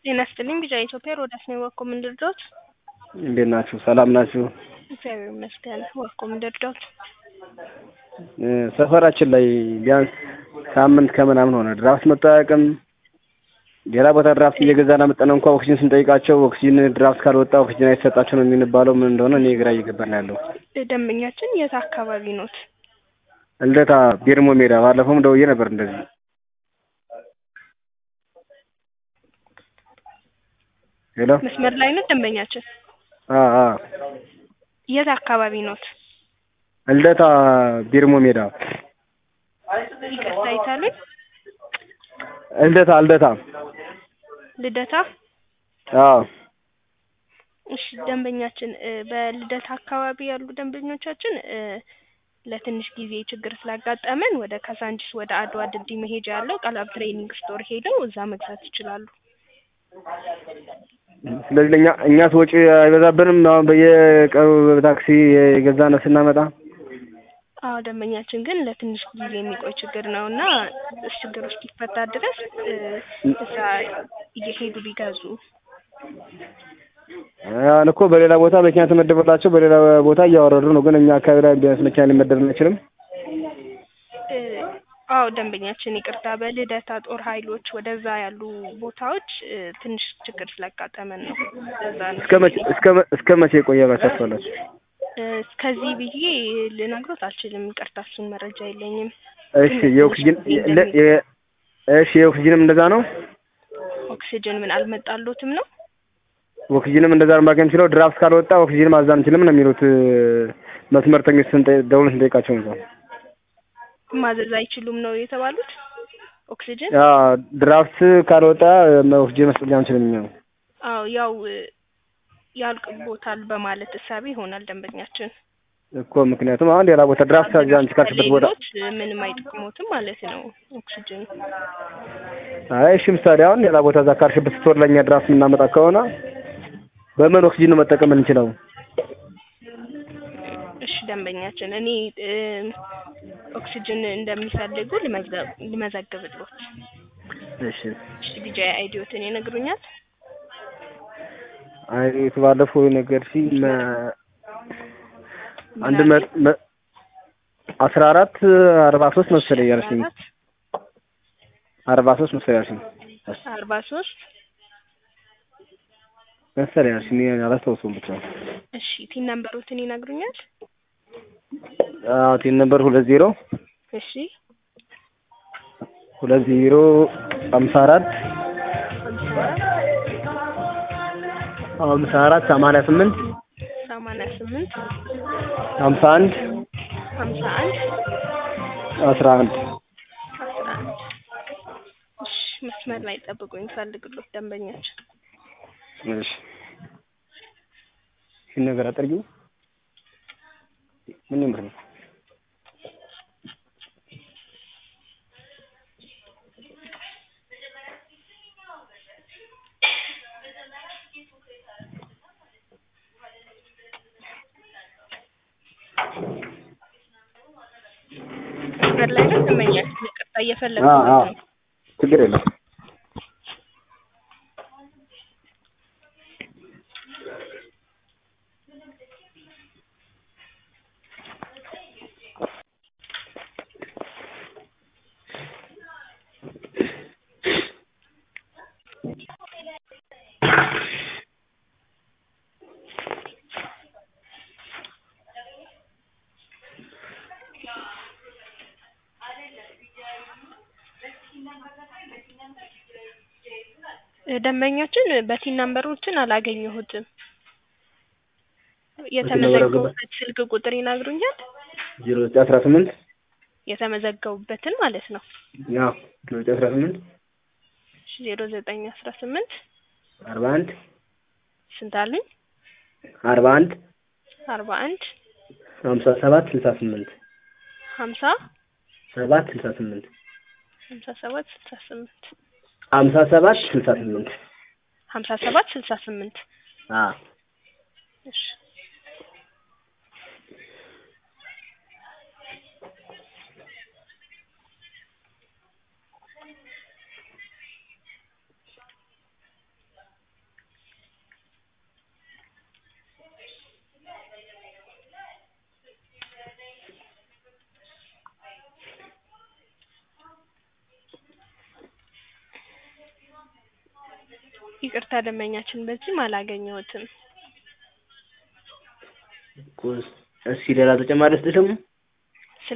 ጤና ይስጥልኝ ቢጫ ኢትዮጵያ ሮዳስ ነው ወኮ ምን ልርዳዎት? እንዴት ናችሁ? ሰላም ናችሁ? እግዚአብሔር ይመስገን። ወኮ ምን ልርዳዎት? ሰፈራችን ላይ ቢያንስ ሳምንት ከምናምን ሆነ ድራፍት መጥቶ አያውቅም። ሌላ ቦታ ድራፍት እየገዛን አመጣን እንኳ ኦክሲጅን ስንጠይቃቸው ኦክሲጅን ድራፍት ካልወጣ ኦክሲጅን አይሰጣቸው ነው የሚባለው። ምን እንደሆነ እኔ ግራ እየገባን ያለው። ደንበኛችን የት አካባቢ ኖት? ልደታ ቢርሞ ሜዳ። ባለፈውም ደውዬ ነበር እንደዚህ ሄሎ መስመር ላይ ነው ደንበኛችን? አ አ የት አካባቢ ኖት? ልደታ ቢርሞ ሜዳ። ይቅርታ ይታሉኝ? ልደታ ልደታ ልደታ? አዎ እሺ ደንበኛችን በልደታ አካባቢ ያሉ ደንበኞቻችን ለትንሽ ጊዜ ችግር ስላጋጠመን ወደ ካሳንቺስ ወደ አድዋ ድልድይ መሄጃ ያለው ቀላብ ትሬኒንግ ስቶር ሄደው እዛ መግዛት ይችላሉ። ስለዚህ ለእኛ እኛስ ወጪ አይበዛብንም? አሁን በየቀኑ በታክሲ የገዛን ስናመጣ አዎ ደንበኛችን ግን ለትንሽ ጊዜ የሚቆይ ችግር ነው እና ችግር እስኪፈታ ድረስ እዛ እየሄዱ ቢገዙ ያን እኮ በሌላ ቦታ መኪና ተመደበላቸው በሌላ ቦታ እያወረዱ ነው። ግን እኛ አካባቢ ላይ ቢያንስ መኪና ሊመደብ አይችልም። አዎ ደንበኛችን ይቅርታ፣ በልደታ ጦር ኃይሎች ወደዛ ያሉ ቦታዎች ትንሽ ችግር ስላጋጠመን ነው። ለዛ ነው። እስከ መቼ እስከ መ- እስከ መቼ ይቆያላችሁ አስባላችሁ? እስከዚህ ብዬ ልነግሮት አልችልም። ይቅርታ፣ እሱን መረጃ የለኝም። እሺ የኦክሲጅን ለ- የ- እሺ የኦክሲጅንም እንደዛ ነው። ኦክሲጅን ምን አልመጣሎትም ነው? ኦክሲጅንም እንደዛ ነው ማግኘት የምችለው። ድራፍት ካልወጣ ኦክሲጅን ማዛ አንችልም ነው የሚሉት መስመርተኞች ስንጠ- ደውለን ስንጠይቃቸው ነው። ማዘዝ አይችሉም ነው የተባሉት። ኦክሲጅን ያ ድራፍት ካልወጣ ኦክሲጅን መስጠት አንችልም እኛ። አዎ ያው ያልቅቦታል በማለት እሳቤ ይሆናል ደንበኛችን። እኮ ምክንያቱም አሁን ሌላ ቦታ ድራፍት አዛ አንቺ ካልሽበት ቦታ ሌሎች ምንም አይጠቅሙትም ማለት ነው ኦክሲጅን። አይ እሺ ምሳሌ አሁን ሌላ ቦታ እዛ ካልሽበት ስቶር ለእኛ ድራፍት የምናመጣ ከሆነ በምን ኦክሲጅን ነው መጠቀም የምንችለው? እሺ ደንበኛችን እኔ ኦክሲጅን እንደሚፈልጉ ልመዝገብ ልመዘግብልዎት። እሺ እሺ ቢጃ አይዲዮትን ይነግሩኛል? አይ ባለፈው ነገር ሲ አንድ መ- መ- አስራ አራት አርባ ሶስት መሰለኝ ያልሽኝ አርባ ሶስት መሰለኝ ያልሽኝ አርባ ሶስት መሰለኝ ያልሽኝ እኔ አላስታውሰውም ብቻ እሺ ቲን ነምበሮትን ይነግሩኛል? አዎ ቲን ነበር ሁለት ዜሮ እሺ ሁለት ዜሮ ሀምሳ አራት ሀምሳ አራት ሰማንያ ስምንት ሰማንያ ስምንት ሀምሳ አንድ ሀምሳ አንድ አስራ አንድ አስራ አንድ እሺ መስመር ላይ ጠብቁኝ ፈልግሎት ደንበኛችን እሺ ይህን ነገር አጠርጊው ምን ይመስል መስመር ላይ ነው ደንበኛችን ይቅርታ እየፈለጉ አዎ አዎ ነው ችግር የለም ደንበኛችን በቲን ነምበሮችን አላገኘሁትም። ነምበር የተመዘገቡበት ስልክ ቁጥር ይነግሩኛል? ዜሮ ዘጠኝ አስራ ስምንት የተመዘገቡበትን ማለት ነው። ያው ዜሮ ዘጠኝ አስራ ስምንት ዜሮ ዘጠኝ አስራ ስምንት አርባ አንድ ስንት አሉኝ? አርባ አንድ አርባ አንድ ሀምሳ ሰባት ስልሳ ስምንት ሀምሳ ሰባት ስልሳ ስምንት ሀምሳ ሰባት ስልሳ ስምንት ሀምሳ ሰባት ስልሳ ስምንት ሀምሳ ሰባት ስልሳ ስምንት አዎ እሺ ይቅርታ ደንበኛችን በዚህም አላገኘሁትም። እኮ እስኪ ሌላ ተጨማሪ ልስጥሽ ደግሞ